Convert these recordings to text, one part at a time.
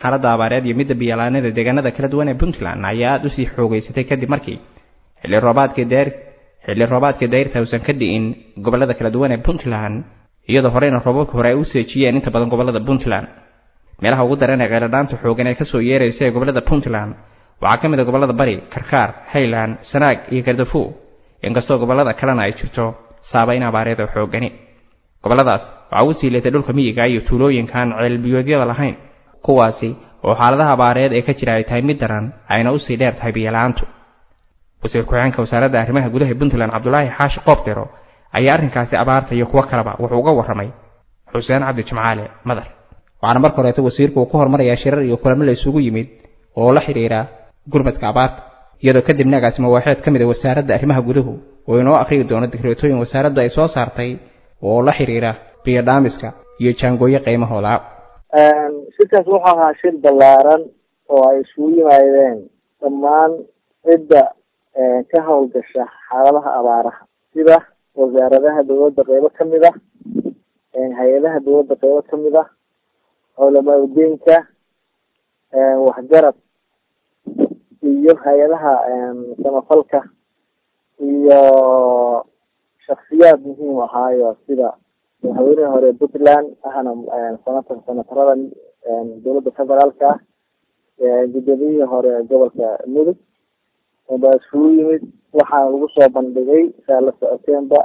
xaaladda abaareed iyo midda biyalaanada deegaanada kala duwan ee puntland ayaa aada usii xoogeysatay kadib markii xilli roobaadkii dayr xilli roobaadkii dayrta uusan ka di'in gobollada kala duwan ee puntland iyadoo horeyna roobabka hore ay u seejiyeen inta badan gobollada puntland meelaha ugu daran ee kheyladhaanta xoogan ee kasoo yeeraysa ee gobollada puntland waxaa ka mid a gobollada bari karkaar highland sanaag iyo gardafu inkastoo gobollada kalena ay jirto saabayn abaareed oo xoogani gobolladaas waxaa ugu sii leetay dhulka miyiga iyo tuulooyinkaan ceelbiyoodyada lahayn kuwaasi oo xaaladaha abaareed ee ka jira ay tahay mid daran ayna usii dheer tahay biyola'aantu wasiir ku-xigeenka wasaaradda arrimaha gudaha ee puntland cabdulaahi xaashi qoobdero ayaa arrinkaasi abaarta iyo kuwo kaleba wuxuu uga warramay xuseen cabdi jimcaale madar waxaana marka horeeta wasiirku uu ku hormarayaa shirar iyo kulamo la isugu yimid oo la xidhiira gurmadka abaarta iyadoo kadibna agaasimo waaxeed ka mid a wasaaradda arrimaha guduhu oo inoo akhriyi doono digreetooyin wasaaraddu ay soo saartay oo la xidhiira biyodhaamiska iyo jaangooyo qiimahooda shirkaas wuxuu ahaa shir ballaaran oo ay isugu yimaadeen dhammaan cidda ka howlgasha xaaladaha abaaraha sida wasaaradaha dowladda qeybo kamid ah hay-adaha dowladda qeybo kamid ah culamaa udiinka waxgarad iyo hay-adaha samafalka iyo shaksiyaad muhiim ahaayo sida madaxweynihii hore puntland ahna sanata sanatarada dowladda federaalka ah gudoomiyihii hore gobolka mudug baa isugu yimid waxaana lagu soo bandhigay saa la socoteenba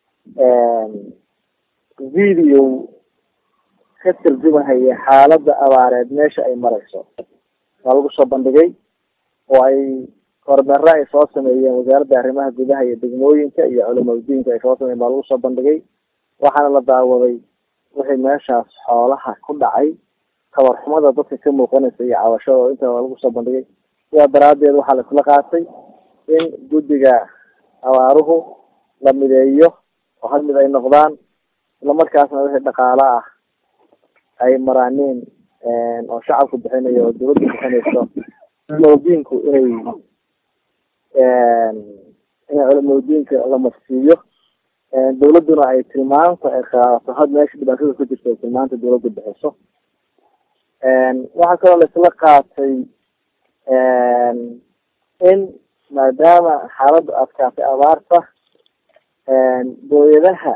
video ka tarjumahaya xaaladda abaareed meesha ay mareyso waa lagu soo bandhigay oo ay kormeero ay soo sameeyeen wasaaradda arrimaha gudaha iyo degmooyinka iyo culamaudiinka ay soo sameeyen baa lagu soo bandhigay waxaana la daawaday wixii meeshaas xoolaha ku dhacay tabarxumada dadka ka muuqanaysa iyo cabashada oo inta lagu soo bandhigay sidaa daraadeed waxaa laisla qaatay in guddiga abaaruhu la mideeyo oo hal mid ay noqdaan islamarkaasna wixii dhaqaalo ah ay maraaniin oo shacabku bixinayo oo dawladda bixinayso culamaudiinku inay inay culamaudiinka la marsiiyo dawladduna ay tilmaanta ay qaadato had meesha dhibaatada ku jirta ay tilmaanta dawladda bixiso waxaa kaloo laisla qaatay in maadaama xaaladdu adkaatay abaarta booyadaha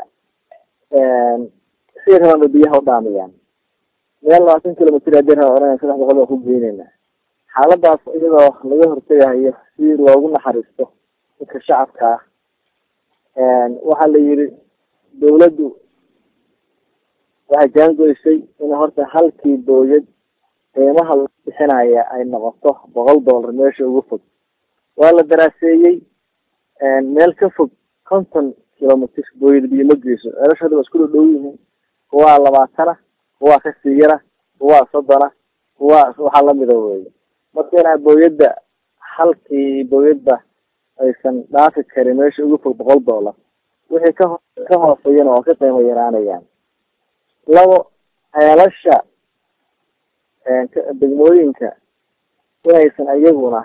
si rabaan bay biyaha u dhaamiyaan meel labaatan kilomitr hadii raba oranaya saddex boqol baa ku geynayna xaaladaas iyadoo laga hortegayo si loogu naxariisto dadka shacabka ah waxaa la yiri dawladdu waxay jaangoysay in horta halkii booyad qiimaha lagu bixinaya ay noqoto boqol dollar meesha ugu fog waa la daraaseeyey meel ka fog konton kilomitr booyad biyo ma geyso ceelashooda waa isku dhow dhow yihiin kuwaa labaatana kuwaa kasii yara kuwaa soddona kuwaa waxaa lamida wey marka inaa booyadda halkii booyadba aysan dhaafi karin meesha ugu fog boqol dollar wixii ka ka hooseeyana waa ka qiimo yaraanayaan labo ceelasha degmooyinka inaysan iyaguna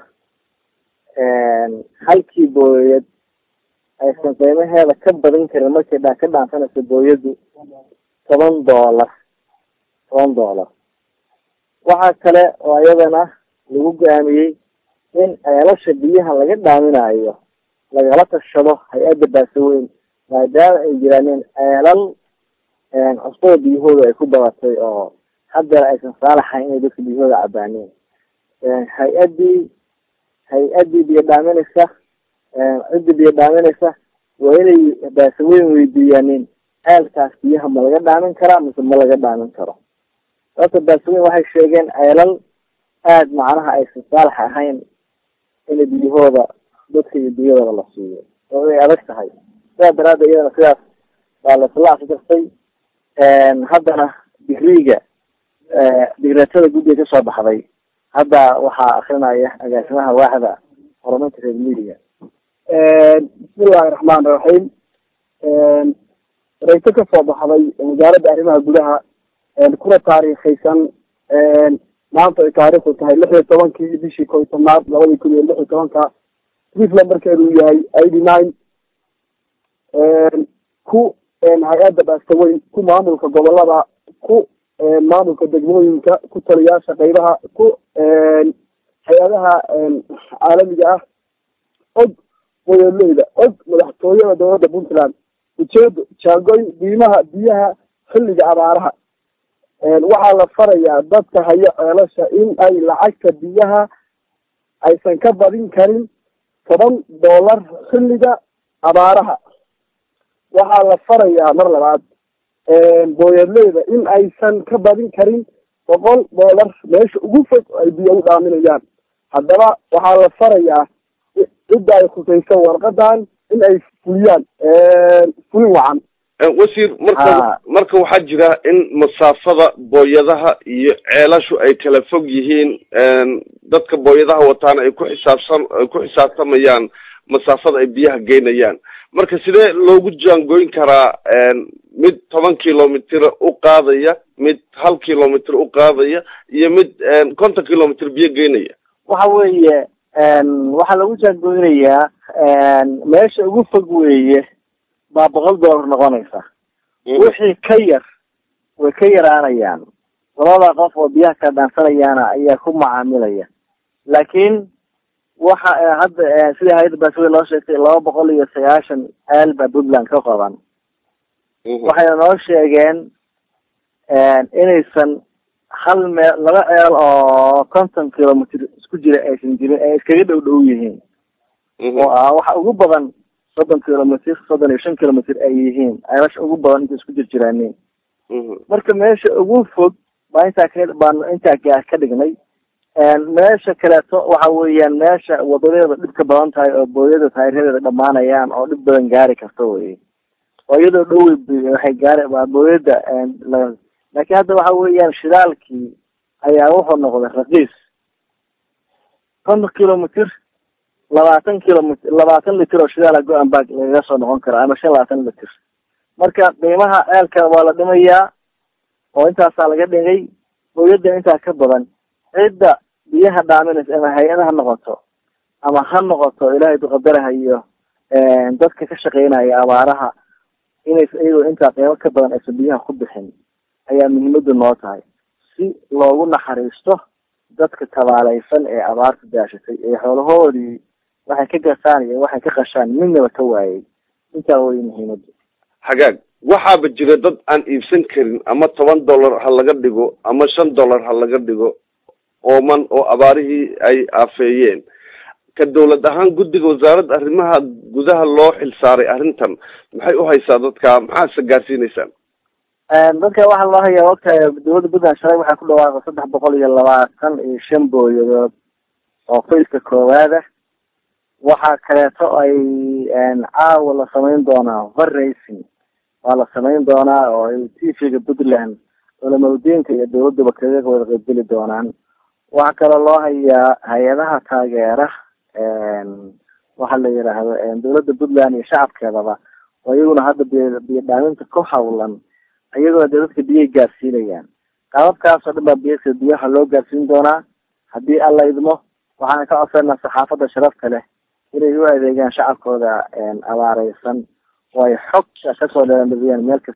halkii booyad aysan qiimaheeda ka badin karin markay dha ka dhaansanayso booyaddu toban dollar toban dollar waxaa kale oo iyadana lagu go-aamiyey in ceelasha biyaha laga dhaaminayo lagala tashado hay-adda baasaweyn maadaama ay jiraanin ceelal cusbada biyahooda ay ku dabatay oo haddana aysan saalaxayn inay dadka biyahooda cabaaneen hay-addii hay-addii biyo dhaaminaysa ciddii biyo dhaaminaysa waa inay baasaweyn weydiiyaanin ceelkaas biyaha ma laga dhaamin karaa mise ma laga dhaamin karo sababta baasaweyn waxay sheegeen ceelal aada macnaha aysan saalax ahayn in biyahooda dadka iyo biyadooda la siiyo oo ay adag tahay sidaa daraaddeed iyadana sidaas baa laisla afjartay haddana digriiga digreetada guddiga kasoo baxday hadda waxaa akrinaya agaasimaha waaxda horumarinta reer midiga bismillahi raxmaan raxiim reyto kasoo baxday wasaaradda arrimaha gudaha kuna taariikhaysan maanta ay taariikhdu tahay lix iyo tobankii bishii koy tobnaad labadii kun iyo lix iyo tobanka puntland markeedu yahay eighty nine ku hay-adda baastaweyn ku maamulka gobolada ku maamulka degmooyinka ku taliyaasha qeybaha ku hay-adaha caalamiga ah og boyoleyda og madaxtooyada dowladda puntland ujeedo jaangoy diimaha biyaha xilliga abaaraha waxaa la farayaa dadka hayo ceelasha in ay lacagta biyaha aysan ka badin karin toban dollar xilliga abaaraha waxaa la farayaa mar labaad booyadleyda in aysan ka badin karin boqol dollar meesha ugu fog ay biyo u dhaaminayaan haddaba waxaa la farayaa cidda ay khusayso warqadan in ay fuliyaan fulin wacan wasiir marka marka waxaa jira in masaafada booyadaha iyo ceelashu ay kala fog yihiin dadka booyadaha wataana ay ku xisaabsan ay ku xisaabtamayaan masaafada ay biyaha geynayaan marka sidee loogu jaangoyn karaa mid toban kilomitr u qaadaya mid hal kilomitr u qaadaya iyo mid konton kilomitr biyo geynaya waxa weeye waxaa lagu jaangoynayaa meesha ugu fog weeye baa boqol dollar noqonaysa wixii ka yar way ka yaraanayaan labada qof oo biyaha ka dhaansanayaana ayaa ku macaamilaya laakiin waxa hadda sida hay-adda baaswey loo sheegtay laba boqol iyo sagaashan ceel baa puntland ka qaban waxayna noo sheegeen inaysan hal meel laba ceel oo konton kilomitr isku jira aysan jirin ay iskaga dhow dhow yihiin oo ah waxa ugu badan soddon kilomitr soddon iyo shan kilomitr ay yihiin ceelasha ugu badan inta isku jir jiraanin marka meesha ugu fog baa intaa ka baan intaa ka dhignay meesha kaleeto waxa weeyaan meesha wadadeeda dhib ka badan tahay oo booyada taayiradeeda dhamaanayaan oo dhib badan gaari karta wey oo iyadoo dhow waxay gaari waa booyada laakiin hadda waxa weeyaan shidaalkii ayaa wuxuu noqday raqiis konton kilomitr labaatan kilomitr labaatan litr oo shidaala go-an baa lagaga soo noqon karaa ama shan labaatan litr marka qiimaha ceelka waa la dhimayaa oo intaasaa laga dhigay booyada intaa ka badan cidda biyaha dhaaminaysa ama hay-ada ha noqoto ama ha noqoto ilaahay duqadaraha iyo dadka ka shaqeynaya abaaraha inays iyagoo intaa qiimo ka badan aysan biyaha ku bixin ayaa muhiimadu noo tahay si loogu naxariisto dadka tabaalaysan ee abaarta daashatay ee xoolahoodii waxay ka gasaan iyo waxay ka qashaan midnaba ka waayay intaa way muhiimadu hagaag waxaaba jira dad aan iibsan karin ama toban dollar ha laga dhigo ama shan dollar ha laga dhigo ooman oo abaarihii ay aafeeyeen ka dawlad ahaan guddiga wasaaradda arrimaha gudaha loo xilsaaray arrintan maxay u haysaa dadka maxaase gaarsiineysaan dadka waxaa loo hayaa ogtahay dawladda puntland shalay waxaa ku dhawaaqay saddex boqol iyo labaatan iyo shan booyadood oo fayska koowaada waxaa kaleeto ay caawa la samayn doonaa fundraising waa la samayn doonaa oo ay t v-ga puntland culamaudiinka iyo dawladduba kaga wada qaybgeli doonaan waxaa kaloo loo hayaa hay-adaha taageera waxa la yidhaahdo dawladda puntland iyo shacabkeedaba oo iyaguna hadda biy biyo dhaaminta ku hawlan iyagoo dee dadka biyay gaarsiinayaan qaababkaas oo dhan baa biy biyaha loo gaarsiin doonaa haddii alla idmo waxaana ka codsanaa saxaafadda sharafta leh inay u adeegaan shacabkooda abaareysan oo ay xog kasoo dheelandhibiyaan meel kasta